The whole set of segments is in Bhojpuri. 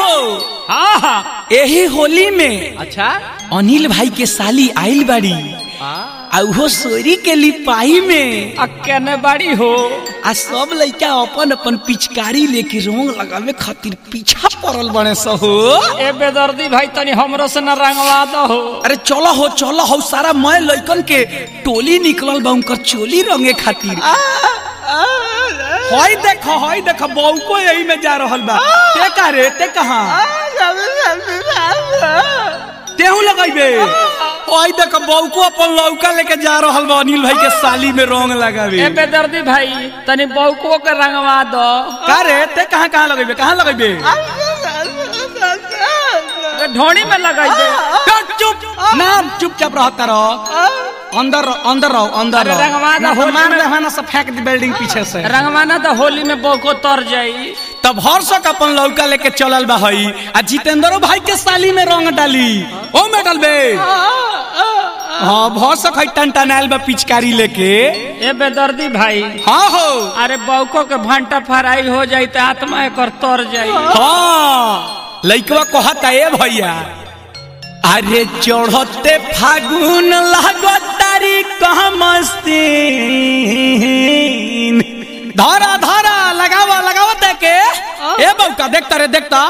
हो हाँ हाँ एही होली में अच्छा अनिल भाई के साली आइल बाड़ी आ उहो सोरी के लिपाई में आ केने बाड़ी हो आ सब लइका अपन अपन पिचकारी लेके रंग लगावे खातिर पीछा पड़ल बने स हो ए बेदर्दी भाई तनी हमरो से न रंगवा दो हो अरे चलो हो चलो हो सारा मैं लइकन के टोली निकलल बा उनकर चोली रंगे खातिर हई देखो हई देखो बहू को यही में जा रहल बा ते का रे ते कहां तेहू लगाइबे हई देखो बहू को अपन लौका लेके जा रहल बा अनिल भाई के साली में रंग लगावे ए बेदर्दी भाई तनी बौको के रंगवा दो का रे ते कहां कहां लगाइबे कहां लगाइबे ए ढोणी में लगाई दे चुप चुप नाम चुपचाप रहता रहो अंदर रहो, अंदर रहो अंदर अरे रहो रंगवा दो, ना तो होली मार में- दे हना सब फेंक दी बिल्डिंग पीछे से रंगवाना तो होली में बौको तर जाई तब हर्षक अपन लौका लेके चलल बा हई आ जितेंद्रो भाई के साली में रंग डाली ओ में डालबे हाँ भरसक है टनटनाइल बा पिचकारी लेके ए बेदर्दी भाई हाँ हो अरे बौको के भंटा फराई हो जाई त आत्मा एकर तर जाई हाँ लइकवा कहता ए भैया अरे चढ़ते फागुन लागो तारी कहाँ मस्तीन धारा धारा लगावा लगावा देखे ए बौका देखता रे देखता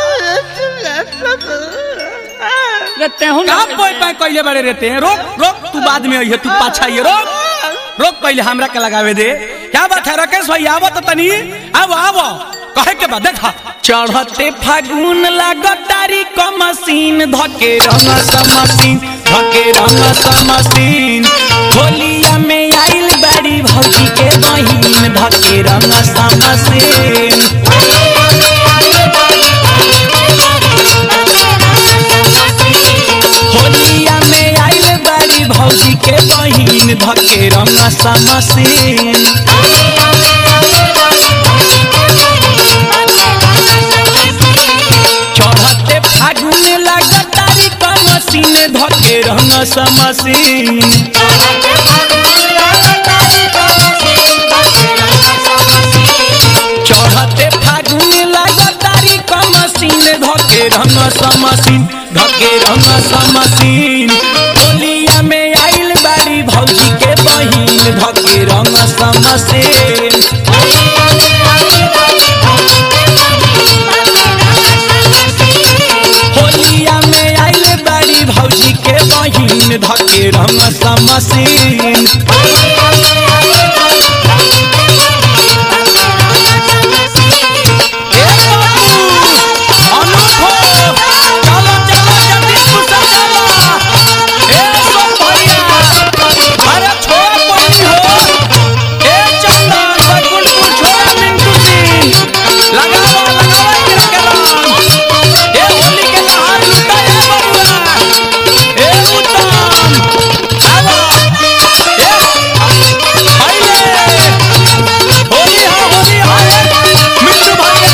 ले तेहू का पोय पाए कइले बारे रहते हैं रोक रोक तू बाद में आइए तू पाछा आइए रोक रोक पहले हमरा के लगावे दे क्या बात है राकेश भाई आवो तो तनी आवो आवो कहे के बाद देखा चढ़ते फागुन लागतारी क मशीन धके रंग समसीन धके रंग समसीन होलिया में आइल बाड़ी भौजी के बहिन धके रंग समसीन होलिया में आइल बाड़ी भौजी के बहिन धके रंग समसीन चढ़ते फागुन लागतारी क मशीन धके रंग समसीन चढ़ते फागुन लागतारी क मशीन धके रंग समसीन धके रंग समसीन होलिया में आइल बाड़ी भौजी के बहिन धके रंग समसीन होलिया में आइल बाड़ी भौजी के बहिन धके रंग समसीन ए बाबू, अनुप हो, चलो, चलो, जल्दी घुसा चलो। ए सब भैया, अरे छोड़ पड़ी हो। ए चंदन, बैकुंठपुर छोड़ा मिंटू सिंह। लगाओ, लगाओ एकरा के रंग। ए होली के लहार लुटा ए बबुआ। ए उत्तम, आवा। ए, आइले। होली हा, होली हा, ए, मिंटू भैया।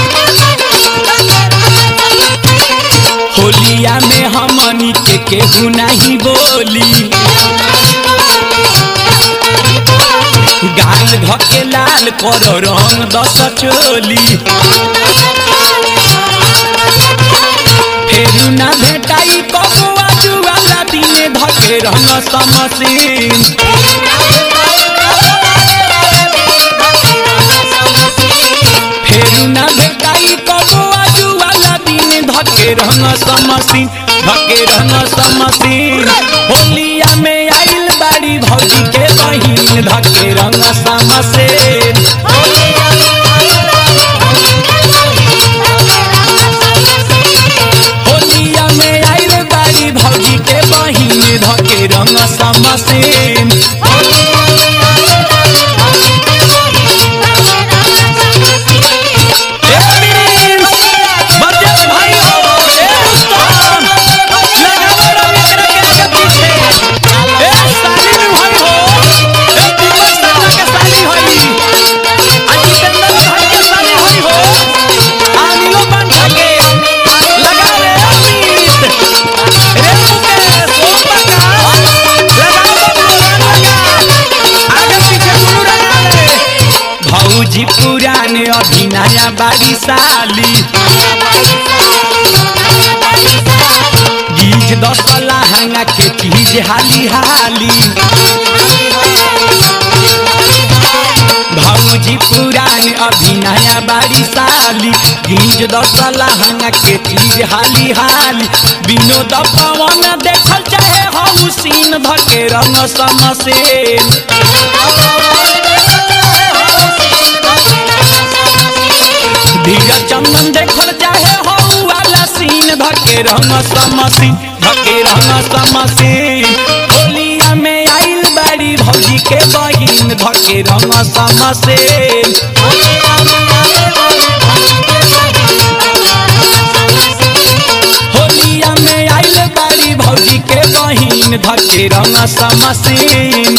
होलिया में हमनी के केहू नहीं बोली गाल धके लाल कर रंग दस चोली फेरू ना भेटाई कबुआ जुआला दिने धके रंग समसीन फेरू ना भेटाई कबुआ जुआला दिन धके रंग समसीन धके रंग समसीन होलिया में आइल बाड़ी भौजी के बहिन धके रंग समसीन होलिया में आइल बाड़ी भौजी के बहिन धके रंग समसीन ए प्रिंस, बच्चे भाई हो, ए उस्ताद, लगाओ रंग एकरा के आगे पीछे। ए सालिन भाई हो, ए दीपक शर्मा के साली होई। आ जितेंद्र भाई के साली होई हो। आ नीलो पंखा के, लगाओ रे अमित, रे मुकेश, ओम प्रकाश, लगाओ बबलू, रंग लगा। आगे पीछे दुनू रंगा ले। भौजी पुराने अभी नया बारी साली दस लहंगा के चीज हाली हाली भौजी पुरान अभी नया बारी साली गिंज दस लहंगा के चीज हाली हाली विनोद पवन देखल चाहे हऊ सीन धके रंग समसेन धीरज चंदन देखल चाहे हऊ वाला सीन धके रंग समसीन धके रंग समसीन होलिया में आइल बाड़ी भौजी के बहिन धके रंग समसीन होलिया में आइल बाड़ी भौजी के बहिन धके रंग समसीन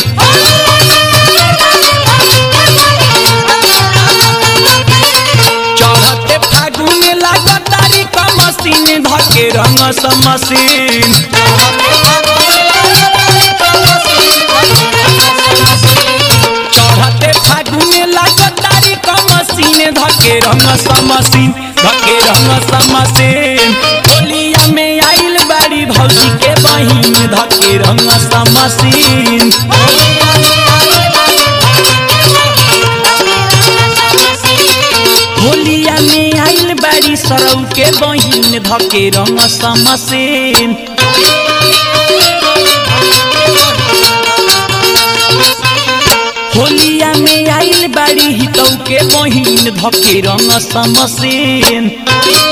चढ़ते फागुन लागतारी कमसीन धके रंग समसीन चढ़ते फागुन लागतारी कमसीन धके रंग समसीन धके रंग समसीन होलिया में आइल बाड़ी भौजी के बहिन धके रंग समसीन होलिया में आइल बाड़ी सरऊ के बहिन धके रंग समसेन होलिया में आइल बाड़ी हितऊ के बहिन धके रंग समसेन